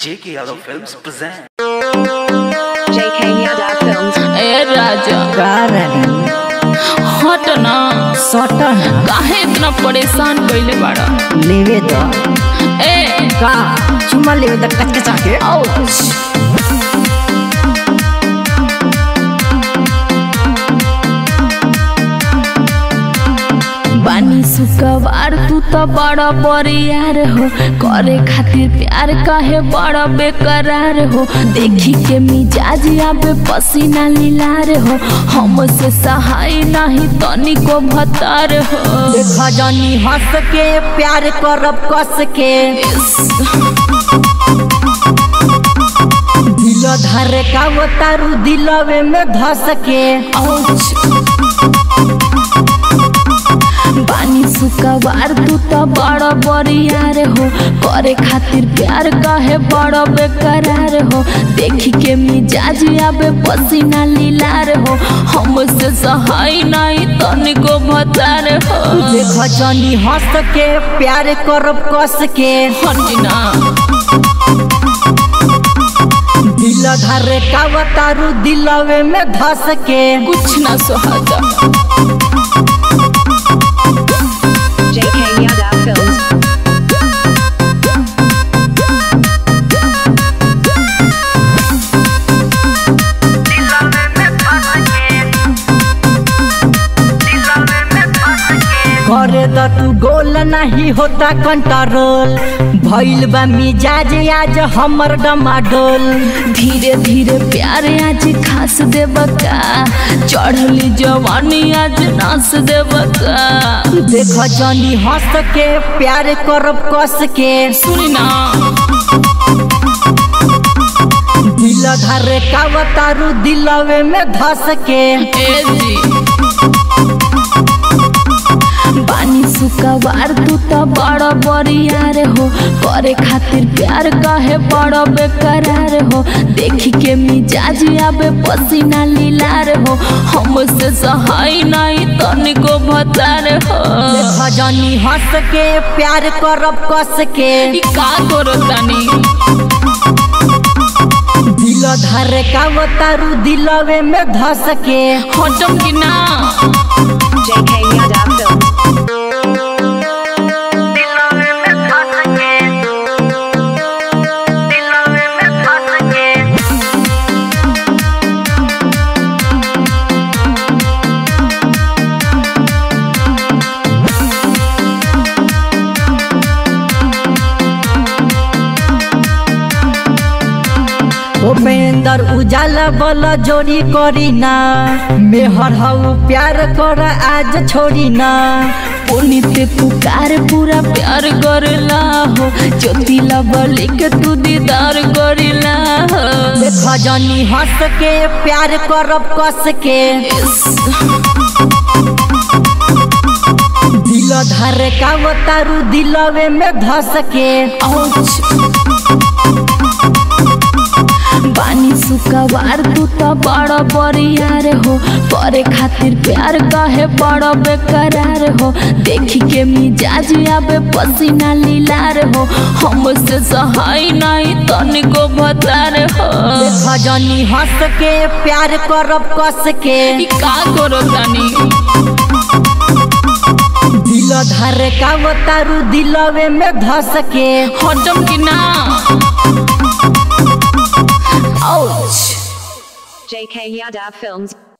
J.K. Yadav Films present. JK Yadav Films. ए राजा का रानी हट ना सटन काहे इतना परेशान कइले बाड़ा लेवे द ए का चुमा लेवे द कचकचा के आउच बानी सुकवार तू तो बड़ा बरियार हो करे खातिर प्यार काहे बड़ा बेकरार हो देखी के मिजाज आबे पसीना लीलार हो हमसे सहाय नहीं तनिको भतार हो देखा जानी हंस के प्यार करब कस के दिल धर का वो तारू दिलवे में धस के बानी सुकवार तू तो बड़ा बरियार हो करे खातिर प्यार काहे बड़ा बेकरार हो देखी के मिजाज आबे पसीना लीलार हो हमसे सहाय नहीं तनिको भतार हो देखा जानी हंस के प्यार करब कस के हटिना दिल धर का वो तारू दिलवे में धस के कुछ ना सोहाता JK Yadav Films. करे द तू गोल नहीं होता कंट्रोल भइल बा मिजाज आज हमर डमाडोल धीरे धीरे प्यार आज खास देबका चढ़ली जवानी आज नास देबका देख जानी हंस के प्यार करब कस के सुनी ना दिल धर का तारू दिलवे में धस के ए जी बानी सुकवार तू तो बड़ा बरियार हो करे खातिर प्यार काहे बड़ा बेकरार हो देखी के मिजाज आबे पसीना लीलार हो हमसे सहाय नहीं तनिको भतार हो देख जानी हंस के प्यार करब कस के ई का करो तानी दिल धर का तारू दिलवे में धस के हटम कि ना JK Yadav Films. उपेंद्र उजाला बल जोड़ी करी ना मेहर हऊ प्यार कर आज छोड़ी ना पुनित पुकार पूरा प्यार करला हो ज्योतिला बलि के तू दीदार करला हो देख जानी हंस के प्यार करब कस के दिल धर का वो तारू दिलवे में धस के बानी सुकवार तू तो बड़ा बरियार हो करे खातिर प्यार काहे बड़ा बेकरार हो देखी के मिजाज आबे पसीना लीलार हो हमसे सहाय नहीं तनिको भतार हो देख जानी हंस के प्यार करब कस के ई का करो तानी दिल धर का वो तारू दिलवे में धस के हटम कि ना आउच JK Yadav Films.